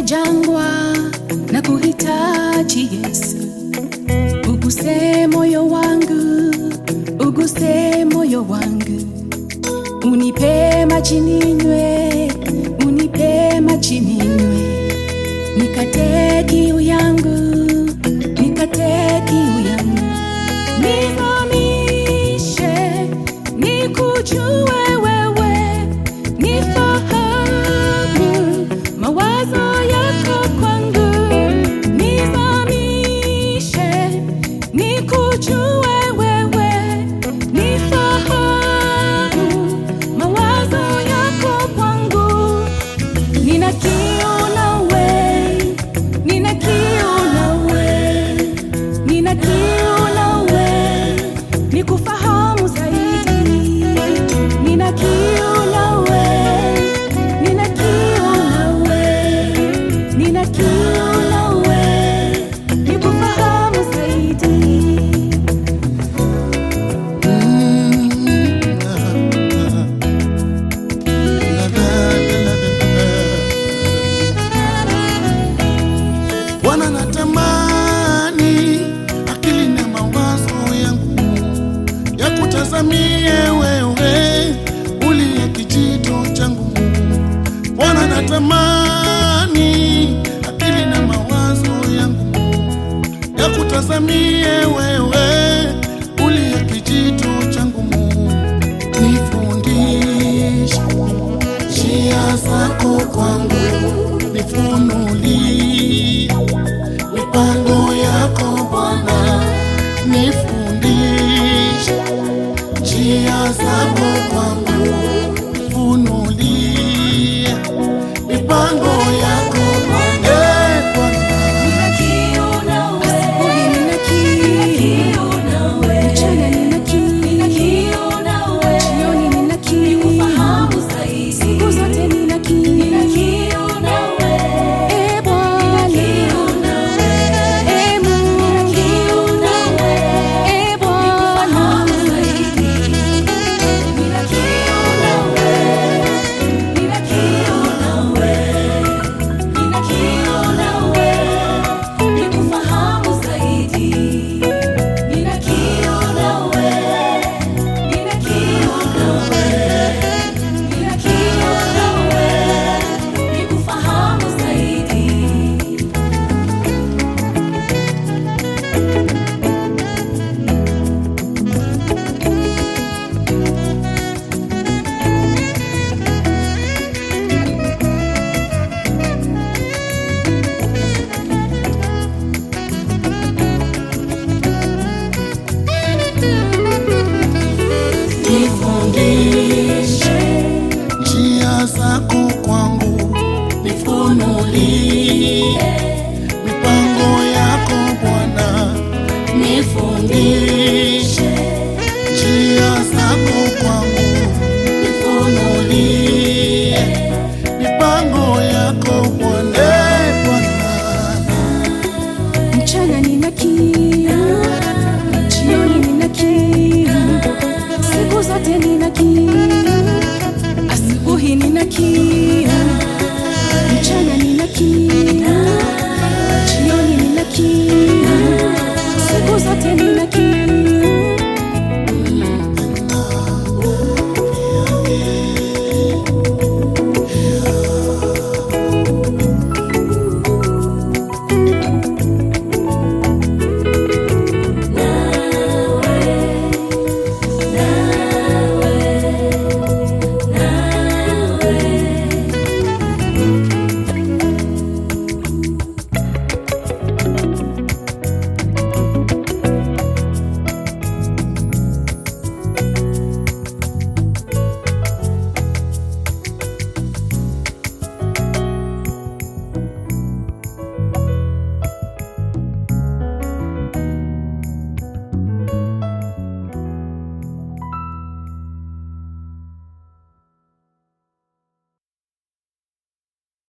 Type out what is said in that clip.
jangwa na kuhitaji Yesu, uguse moyo wangu, uguse moyo wangu, unipe maji ninywe, unipe maji ninywe, nikate kiu yangu, nikate kiu yangu, nizamishe, nikujue wewe, nifahamu mawazo yako kwangu, nizamishe, nikujue wewe, nifahamu mawazo yako kwangu, nina kiu nawe, nina kiu nawe, nina kiu nawe, nikufahamu zaidi, nina kiu nawe, nina kiu nawe, nina kiu nawe, nikufahamu zaidi. Bwana natamani akili na mawazo yangu ya kutazamie wewe uliye kijito changu. Bwana natamani akili na mawazo yangu ya kutazamie wewe uliye kijito changu. Nifundishe njia zako kwangu, nifunulie mipango yako Bwana, nifundishe njia zako kwangu,